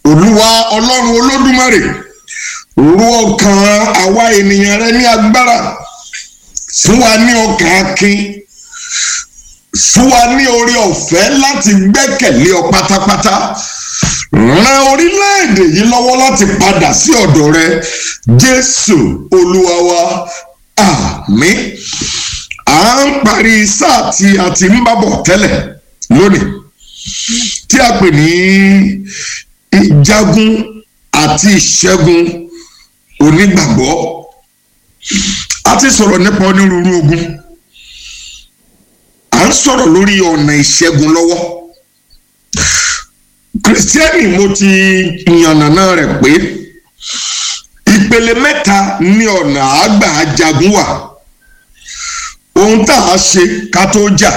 olúwa ọlọ́run olódùmarè rú ọkàn àwa ènìyàn rẹ ní agbára fún wa ní ọkàn akin fún wa ní orí ọ̀fẹ́ láti gbẹ́kẹ̀lé ọ pátápátá ran orílẹ̀-èdè yìí lọ́wọ́ láti padà sí ọ̀dọ̀ rẹ jésù olúwa wa àmín à ń parí sáà tí a ti ń bábọ̀ tẹ́lẹ̀ lónìí tí a pè ní ìjagun àti ìṣẹ́gun onígbàgbọ́ a ti sọ̀rọ̀ nípa onírúurú ogun à ń sọ̀rọ̀ lórí ọ̀nà ìṣẹ́gun lọ́wọ́ kristiani mo ti yànnàná rẹ̀ pé ìpele mẹ́ta ní ọ̀nà àgbà ajagun wà ohun tá a ṣe ká tó jà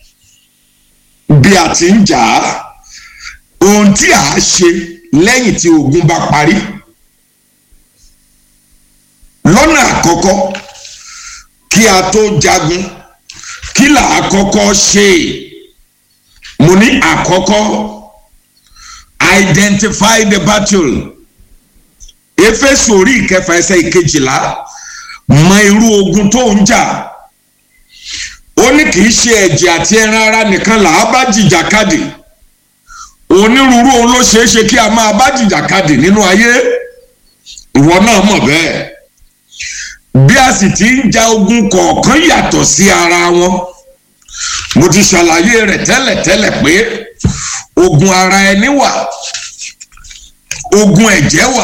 bí a ti ń jà á ohun tí a ṣe lẹ́yìn tí ogun bá parí lọ́nà àkọ́kọ́ kí a tó jagun kí là á kọ́kọ́ ṣe mo ní àkọ́kọ́ identify the battle Éfésù orí ìkẹfà ẹsẹ̀ ìkejìlá mọ irú ogun tó ń jà ó ní kì í ṣe ẹ̀jẹ̀ àti ẹran ara nìkan là á bá jìjàkadì onírúurú ohun ló ṣeé ṣe kí a máa bá jìjàkadì nínú ayé ìwọ náà mọ̀ bẹ́ẹ̀ bí a sì ti ń ja ogun kọ̀ọ̀kan yàtọ̀ sí ara wọn mo ti ṣàlàyé rẹ̀ tẹ́lẹ̀tẹ́lẹ̀ pé ogun ara ẹni wà ogun ẹ̀jẹ̀ wà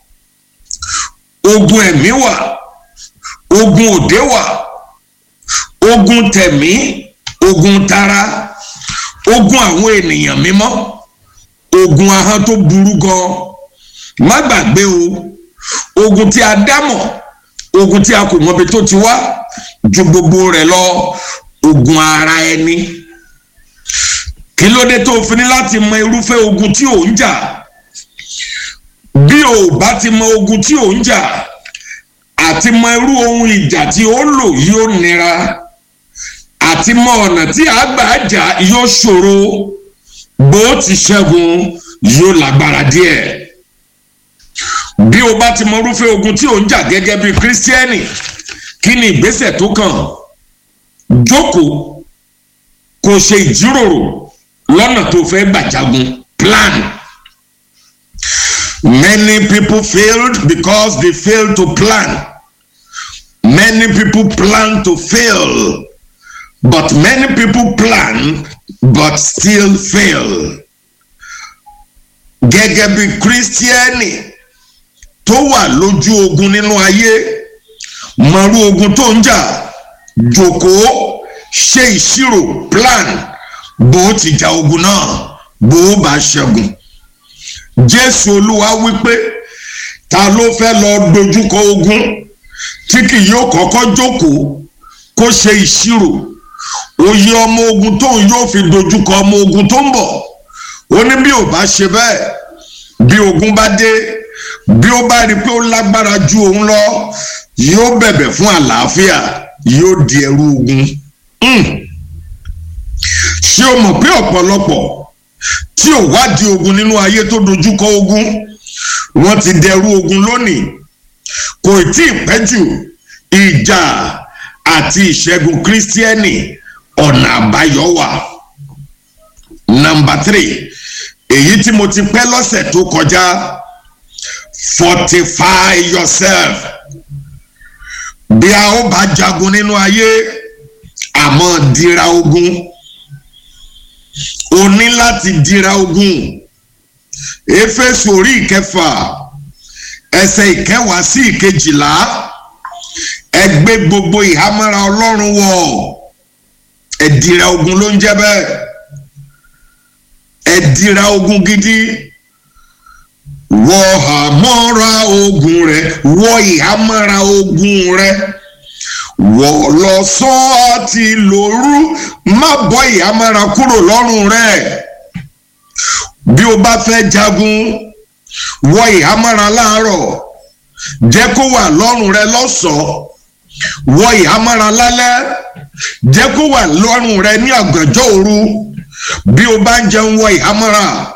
ogun ẹ̀mí wà ogun òde wà ogun tẹ̀mí ogun tara ogun àwọn ènìyàn mímọ́ ogun ahọ́n tó burú gan má gbàgbé o ogun tí a dámọ̀ ogun tí a kò mọbi tó ti wá ju gbogbo rẹ̀ lọ ogun ara ẹni kí ló dé tó fi ní láti mọ irúfẹ́ ogun tí ò ń jà bí o bá ti mọ ogun tí ò ń jà àti mọ irú ohun ìjà tí ó lò yóò nira àti mọ ọ̀nà tí a gbà jà yóò ṣòro bó ti ṣẹ́gun yóò lágbára díẹ̀ bí o bá ti mọ irúfẹ́ ogun tí ò ń jà gẹ́gẹ́ bí kírísítíẹ́nì kí ni ìgbésẹ̀ tó kàn jókòó kó ṣe ìjíròrò lọ́nà tó fẹ́ gbàjagun plan. Many people failed because they failed to plan. Many people plan to fail, but many people plan but still fail. Gẹ́gẹ́ bí kírísítíẹ́nì tó wà lójú ogun nínú ayé mọ̀rú ogun tó ń jà jókòó ṣe ìṣirò plan bó ti jà ogun náà bó bá ṣẹ́gun jésù olúwa wípé ta ló fẹ́ lọ dojúkọ ogun tí kì yóò kọ́kọ́ jókòó kó ṣe ìṣirò òye ọmọ ogun tóun yóò fi dojúkọ ọmọ ogun tó ń bọ̀ ó ní bí ò bá ṣe bẹ́ẹ̀ bí ogun bá dé bí ó bá rí i pé ó lágbára ju òun lọ yóò bẹ̀bẹ̀ fún àlàáfíà yóò di ẹrú ogun ṣé o mọ̀ pé ọ̀pọ̀lọpọ̀ tí ò wádìí ogun nínú ayé tó dojúkọ ogun wọ́n ti dẹrú ogun lónìí kò tí ì pẹ́ jù ìjà àti ìṣẹ́gun kírísítíẹ́nì ọ̀nà àbáyọ wà. nọmba three èyí tí mo ti pẹ́ lọ́sẹ̀ tó kọjá fortify yourself bí a ó bá jagun nínú ayé àmọ́ dira ogun o ní láti dira ogun éfésù orí ìkẹfà ẹsẹ̀ ìkẹwàá sí ìkejìlá ẹ gbé gbogbo ìhámọ́ra ọlọ́run wọ̀ ẹ dira ogun ló ń jẹ́ bẹ́ẹ̀ ẹ dira ogun gidi wọ àmọ́ra ogun rẹ wọ ìhámọ́ra ogun rẹ wọ̀ lọ́sàn àti lòru má bọ́ ìhámọ́ra kúrò lọ́rùn rẹ̀ bí o bá fẹ́ jagun wọ ìhámọ́ra láàárọ̀ jẹ́ kó wà lọ́rùn rẹ lọ́sọ̀ọ́ wọ ìhámọ́ra lálẹ́ jẹ́ kó wà lọ́rùn rẹ ní àgànjọ́ òru bí o bá ń jẹun wọ ìhámọ́ra